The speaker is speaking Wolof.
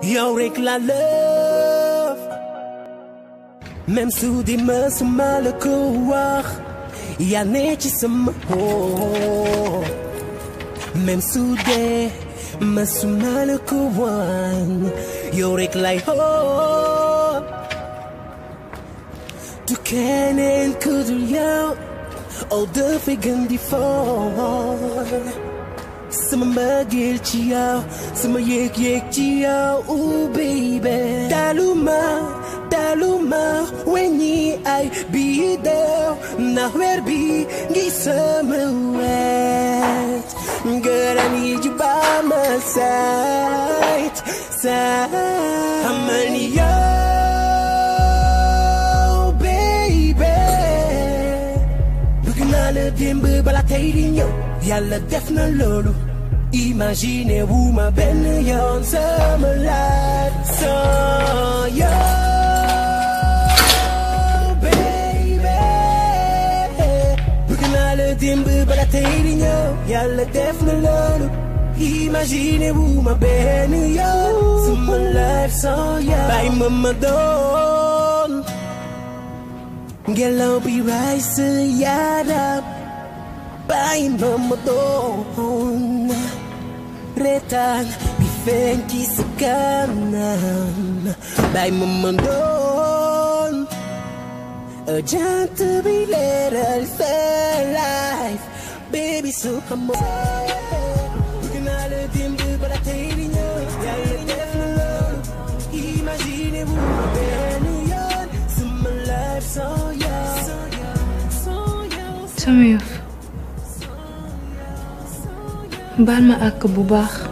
yow rek la love même su di mësuma la ko wax yaa ne ci sama xol même su dee mësuma la ko wan yow rek lay xool du keneen ku dul yow oh dafay gën di fool sama mbëggeel ci yow sama yëg-yëg ci yow oh baby daluma daluma weñi ay bii dew ndax weer bi ngi sama wet Girl, I need you by my side, side. I'm on you, baby. Bëgg naa la démb bala tey di ñëw yàlla def na loolu imagine wu ma benn yoon sama laaj sans yow baby bëgg naa la démb bala tey di ñëw yàlla def na loolu imagine wu ma benn yoon sama life sans yow bàyyi ma ma doon ngelaw bi raay sa yaram bàyyi ma ma doon retaan bi feeñ ci sa kanam bàyyi ma ma doon jant bi leeral sa life baby su xamoo bëgg naa la démb bala tey di ñëw yàlla def na loolu imagine wu ma benn yoon sama life sans yow sama yëf baal ma àkk bu baax